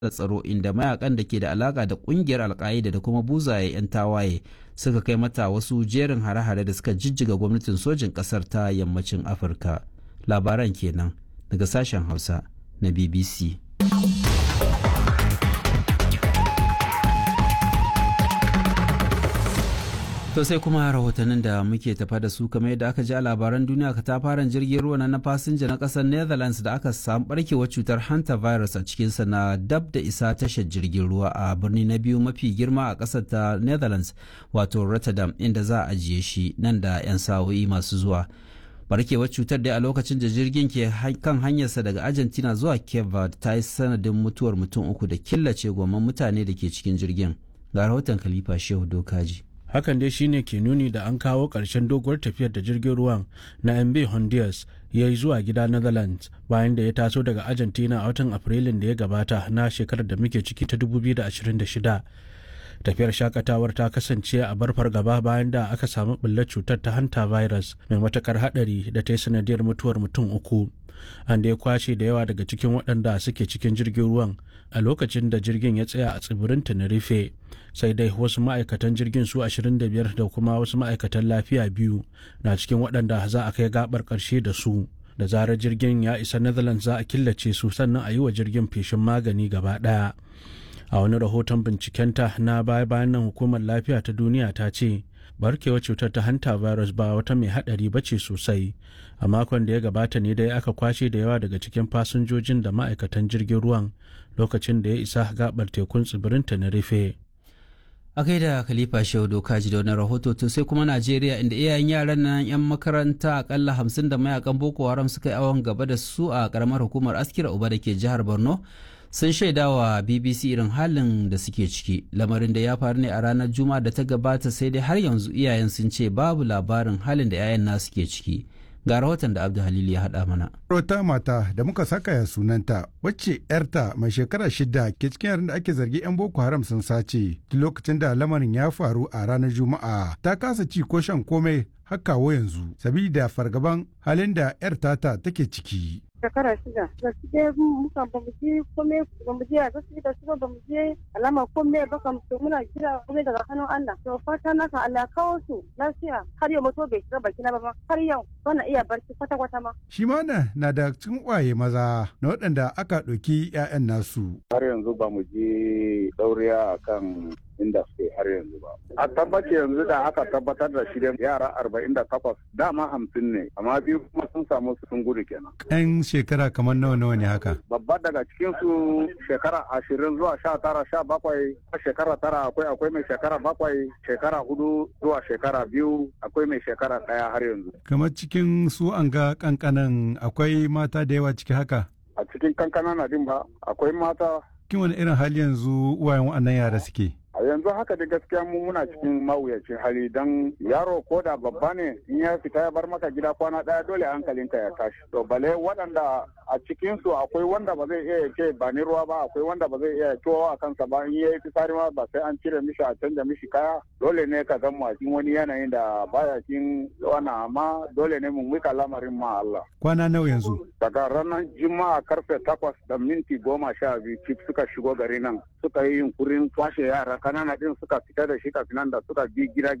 da tsaro inda mayakan da ke da alaka da kungiyar alka'ida da kuma buzaye 'yan tawaye suka kai mata wasu jerin hare-hare da suka jijjiga gwamnatin sojin kasar ta yammacin afirka labaran kenan daga sashen hausa na bbc To sai kuma rahotannin da muke tafa da su kamar yadda aka ji a labaran duniya katafaren jirgin ruwa na fasinja na kasar Netherlands da aka samu barkewar cutar hanta virus a cikinsa na dab da isa tashar jirgin ruwa a birni na biyu mafi girma a kasar ta Netherlands wato Rotterdam inda za a ajiye shi nan da 'yan sa'o'i masu zuwa. barkewar cutar dai a lokacin da jirgin ke kan hanyarsa daga Argentina zuwa Cape Verde ta yi sanadin mutuwar mutum uku da killace goman mutane da ke cikin jirgin. Ga rahoton Khalifa Shehu Dokaji. hakan dai shine ke nuni da an kawo ƙarshen doguwar tafiyar da jirgin ruwan na mb honduras ya yi zuwa gida netherlands bayan da ya taso daga argentina a watan afrilun da ya gabata na shekarar da muke ciki ta 2026 tafiyar shakatawar ta kasance a barfar gaba bayan da aka samu bullar cutar ta hanta virus mai matakar hadari da ta yi sanadiyar mutuwar mutum uku an da ya kwashe da yawa daga cikin waɗanda suke cikin jirgin ruwan a lokacin da jirgin ya tsaya a tsibirin tenerife sai dai wasu ma'aikatan jirgin su 25 da kuma wasu ma'aikatan lafiya biyu na cikin waɗanda za a kai gabar ƙarshe da su da zarar jirgin ya isa netherlands za a killace su sannan a yi wa jirgin feshin magani gaba ɗaya a wani rahoton bincikenta na baya bayan nan hukumar lafiya ta duniya ta ce barkewar cutar ta hanta virus ba wata mai hadari ba ce sosai a makon da ya gabata ne dai aka kwashe da yawa daga cikin fasinjojin da ma'aikatan jirgin ruwan lokacin da ya isa gabar tekun tsibirin tenerife a kai da khalifa shehu doka ji da wani rahoto to sai kuma najeriya inda iyayen yaran nan yan makaranta akalla hamsin da mayakan boko haram suka yi awon gaba da su a karamar hukumar askira uba da ke jihar borno sun shaida wa bbc irin halin da suke ciki lamarin da ya faru ne a ranar juma'a da ta gabata sai dai har yanzu iyayen sun ce babu labarin halin da 'ya'yan nasu ke ciki ga rahoton da abdu halil ya haɗa mana wata mata da muka saka ya sunanta wacce yarta mai shekara shida ke cikin yaran da ake zargi 'yan boko haram sun sace duk lokacin da lamarin ya faru a ranar juma'a ta kasa ci ko shan komai har kawo yanzu sabida fargaban halin da yar tata take ciki shekara shida da su je muka ba mu je kome ba mu je a zasu da su ba mu je alama kome ba kam to muna jira kome daga hannun Allah to fata na kan Allah kawo su lafiya har yau mutu bai shiga baki na ba har yau bana iya barci kwata kwata ma shi ma na da cikin kwaye maza na waɗanda aka ɗauki 'ya'yan nasu har yanzu ba mu je dauriya akan inda suke har yanzu ba. A tabbaci yanzu da aka tabbatar da shirin yara arba'in da takwas dama hamsin ne amma biyu kuma sun samu sun gudu kenan. Yan shekara kamar nawa nawa ne haka? Babba daga cikin su shekara ashirin zuwa sha tara sha bakwai shekara tara akwai akwai mai shekara bakwai shekara hudu zuwa shekara biyu akwai mai shekara ɗaya har yanzu. Kamar cikin su an ga kankanan akwai mata da yawa ciki haka? A cikin kankanan na din ba akwai mata. Kin wani irin hali yanzu uwayen waɗannan yara suke? a yanzu haka da gaskiya mu muna cikin mawuyacin hali don yaro ko da babba ne in ya fita ya bar maka gida kwana daya dole hankalinka ya tashi to bale waɗanda a cikin su akwai wanda ba zai iya ce ba ni ruwa ba akwai wanda ba zai iya tuwo a kansa ba in yayi fitsari ma ba sai an cire mishi a canja mishi kaya dole ne ka zama a cikin wani yanayin da baya cikin wannan amma dole ne mu mika lamarin ma Allah kwana nawa yanzu daga ranar juma'a karfe takwas da minti goma sha biyu cif suka shigo gari nan suka yi yunkurin kwashe yara kanana din suka fita da shi kafin nan da suka bi gida